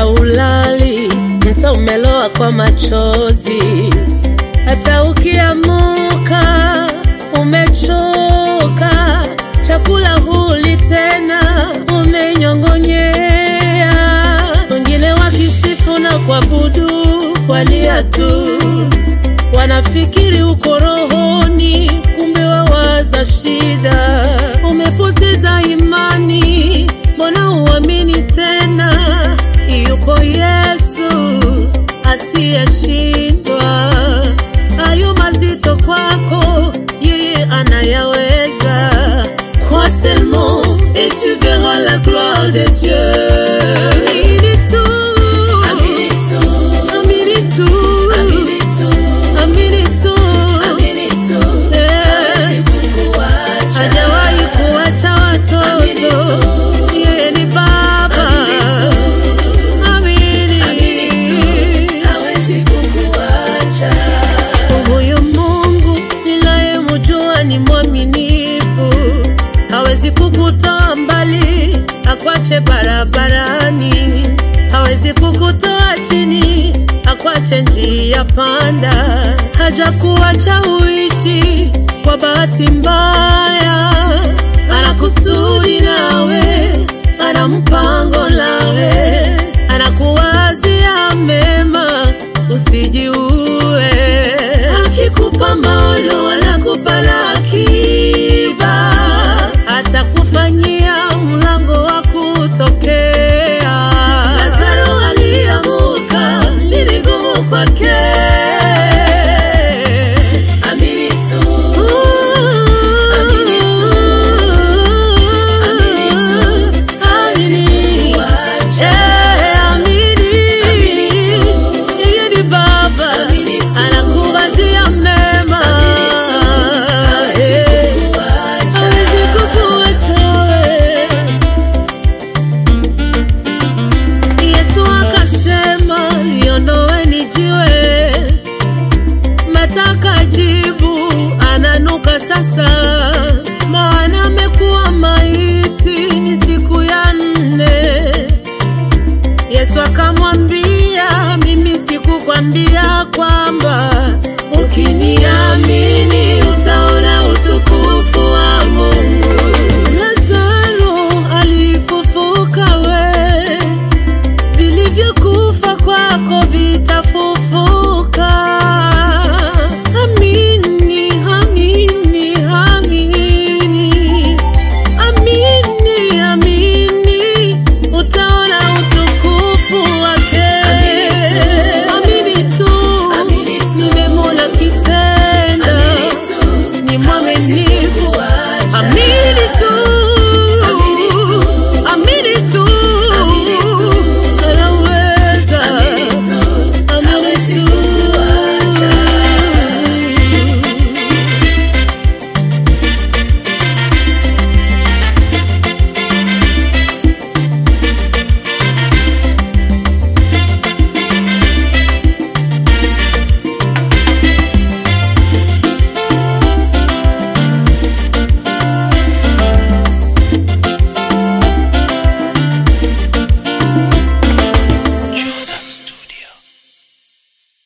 haulali, mta umeloa kwa machozi, hata ukiamuka umechoka, chakula huli tena, umenyong'onyea. Wengine wakisifu na kuabudu walia tu, wanafikiri uko rohoni, kumbe wawaza shida. Umepoteza imani, mbona uamini tena? Yuko Yesu asiyeshindwa. Hayo mazito kwako, yeye anayaweza. Crois seulement et tu verras la gloire de Dieu. Amini tu. Amini tu. Amini tu. Amini tu. Amini tu. Amini tu. Eh. Hajawahi kuacha watoto. Yeye ni Baba. Amini. Huyu Mungu ninayemjua ni mwaminifu, hawezi kukutoa mbali akwache barabarani, hawezi kukutoa chini akwache njia panda, hajakuacha uishi kwa bahati mbaya, ana kusudi nawe, ana mpango nawe, anakuwazia mema, usijiue. Akikupa maono, anakupa na akiba, atakufanyia mlango wa kutokea. Lazaro aliamuka, ni vigumu kwake. Amini tu. Amini tu. Amini tu. Amini. Eh, amini. Yeye ni Baba. Anakuwazia mema. Eh, hawezi kukuacha wewe. Yesu akasema liondoweni jiwe, mataka jibu ananuka sasa, maana amekuwa maiti, ni siku ya nne. Yesu akamwambia, mimi sikukwambia kwamba ukinia